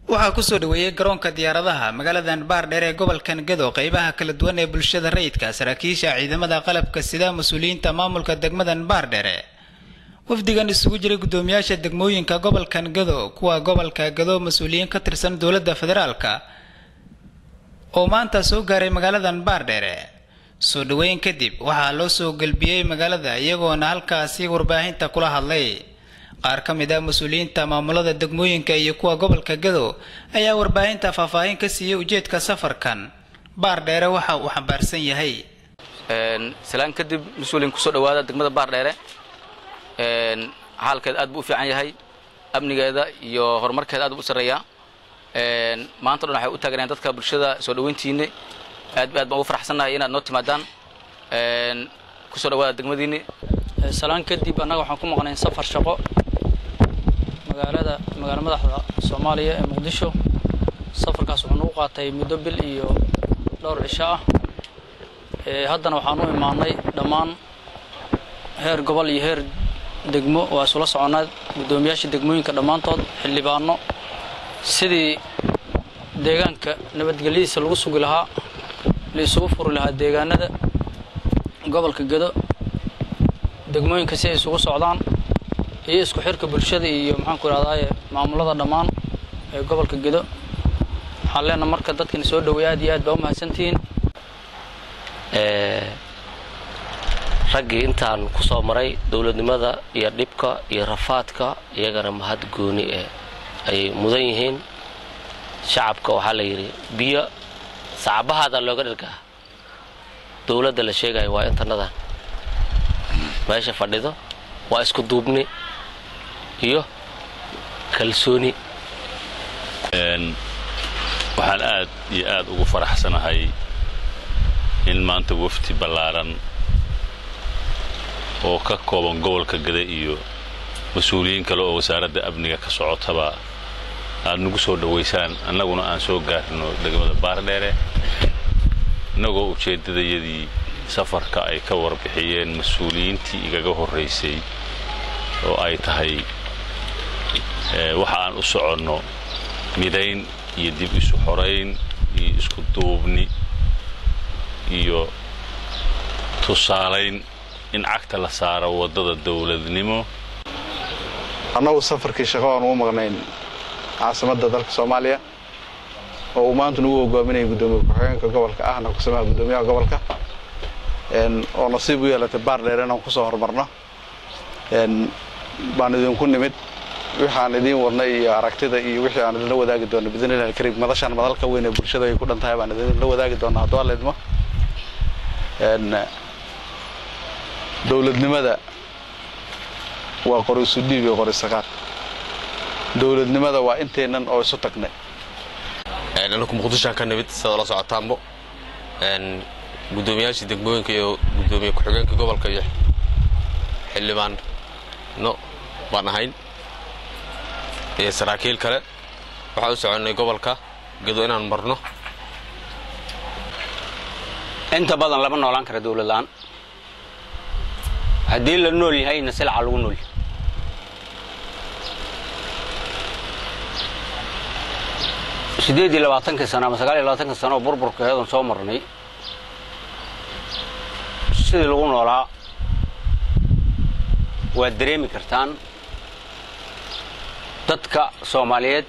waxaa kusoo dhaweeyey garoonka diyaaradaha magaaladan baardheer ee gobolkan gado qeybaha kala duwan ee bulshada rayidka saraakiisha ciidamada qalabka sida mas-uuliyiinta maamulka degmadan baardheere wafdigan isugu jiray guddoomiyaasha degmooyinka gobolkan gado kuwa gobolka gado mas-uuliyiin ka tirsan dowladda federaalka oo maanta soo gaaray magaaladan baardheere soo dhaweyn kadib waxaa loo soo gelbiyey magaalada iyagoona halkaasi warbaahinta kula hadlay qaar ka mid ah mas-uuliyiinta maamulada degmooyinka iyo kuwa gobolka gado ayaa warbaahinta faahfaahin ka siiyey ujeedka safarkan baardheere waxa uu xambaarsan yahay salaan kadib mas-uuliin kusoo dhawaada degmada baardheere xaalkeed aad buu u fiican yahay amnigeeda iyo horumarkeeda aad buu u sarreeyaa maanta dhan waxay u taaganayaan dadka bulshada soo dhaweyntiinni aad aad baan ugu faraxsannahay inaad noo timaadaan kusoo dhawaada degmadiinni salaan kadib annaga waxaan ku maqnayn safar shaqo magaalada magaala madaxda soomaaliya ee muqdisho safarkaas wuxuu nagu qaatay muddo bil iyo dhowr cisho ah haddana waxaan u imaanay dhammaan heer gobol iyo heer degmo waa isula soconaa guddoomiyaasha degmooyinka dhammaantood xildhibaano sidii deegaanka nabadgelyadiisa lagu sugi lahaa la isugu furi lahaa deegaanada gobolka gado degmooyinka si ay isugu socdaan iyo isku xirka bulshada iyo maxaanku idhahdaaye maamulada dhammaan ee gobolka gedo waxaan leenaha marka dadkani soo dhaweey aad iyo aad baa u mahadsantihiin raggii intaan ku soo maray dowladnimada iyo dhibka iyo rafaadka iyagana mahad gooni eh ayay mudan yihiin shacabka waxaa la yidhi biyo sacabahaada looga dhargaa dowladda la sheegayo waa intanadan meesha fadhido waa isku duubni iyo kalsooni waxaan aad iyo aad ugu faraxsanahay in maanta wafti ballaaran oo ka kooban gobolka gada iyo mas-uuliyiin kale oo wasaaradda amniga ka socotaba aad nagu soo dhowaysaan annaguna aan soo gaarino degmada baardheere innagoo ujeeddadayadii safarka ay ka warbixiyeen mas-uuliyiintii igaga horraysay oo ay tahay waxa aan u soconno midayn iyo dib isu xorayn iyo isku duubni iyo tusaalayn in cagta la saaro waddada dowladnimo annagu safarkii shaqo aan ugu maqnayn caasimadda dalka soomaaliya oo uu maanta nagu hogaaminaya guddoomiye ku-xigeenka gobolka ahna kusamaha guddoomiyaha gobolka oo nasiib u yeelatay baardheer inaan kusoo horumarno baan idinku nimid wixaan idiin wadnay iyo aragtida iyo wixii aan idinla wadaagi doono bidnillahi kariim madashaan madalka weyn ee bulshada ay ku dhan tahay baan idinla wadaagi doonaa hadduu alla idmo dowladnimada waa qori isu dhiib iyo qori saqaad dowladnimada waa inteennan oo isu tagnay anaku muqdishoan ka nimid sida la socotaanbo guddoomiyaashii degmooyinka iyo guddoomiye ku-xigeenka gobolka iyo xildhibaanno baan ahayn iyo saraakiil kale waxaan u soconnay gobolka gado inaan marno inta badan lama noolaan kara dowlad la'aan haddii la nool yahayna silca lagu nool yahay siddeed iyo labaatankii sano ama sagaal iyo labaatanka sano oo burburka heedan soo marnay sidii lagu noolaa waad dareemi kartaan dadka soomaaliyeed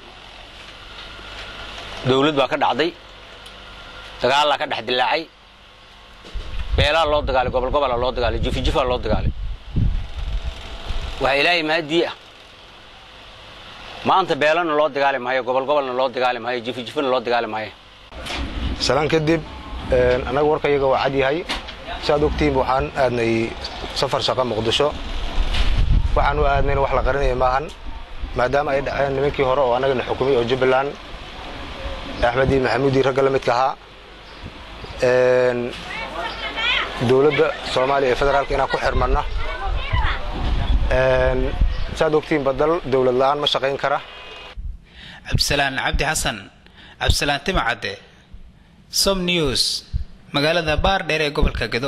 dawlad baa ka dhacday dagaallaa ka dhex dilaacay beelaa loo dagaalay gobol gobolaa loo dagaalay jifijifaa loo dagaalay waxaa ilaahay mahadii ah maanta beelana loo dagaali maayo gobol gobolna loo dagaali maayo jifijifana loo dagaali maayo salaan kadib annaga warka iyaga waa cad yahay siaad ogtihiin waxaan aadnay safar shaqa muqdisho waxaan u aadnayna wax la qarinaya maahan maadaama ay dhaceen nimankii hore oo annagana xukumay oo jubbaland axmedii maxamuudii ragga la midka ahaa dowladda soomaaliya ee federaalka inaan ku xirmanna saad ogtihiin badal dowlad la'aan ma shaqayn kara cabdisalaan cabdi xasan cabdisalaan timacadde som news magaalada baardheer ee gobolka gado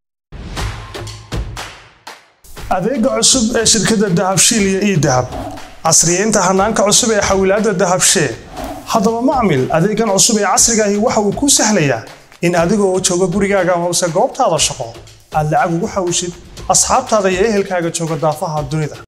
adeega cusub ee shirkadda dahabshiil iyo ii dahab casriyeynta hanaanka cusub ee xawilaadda dahabshee haddaba macmil adeegan cusub ee casrigaahi waxa uu kuu sahlayaa in adigoo jooga gurigaaga amase goobtaada shaqo aad lacag ugu xawishid asxaabtaada iyo ehelkaaga jooga daafaha dunida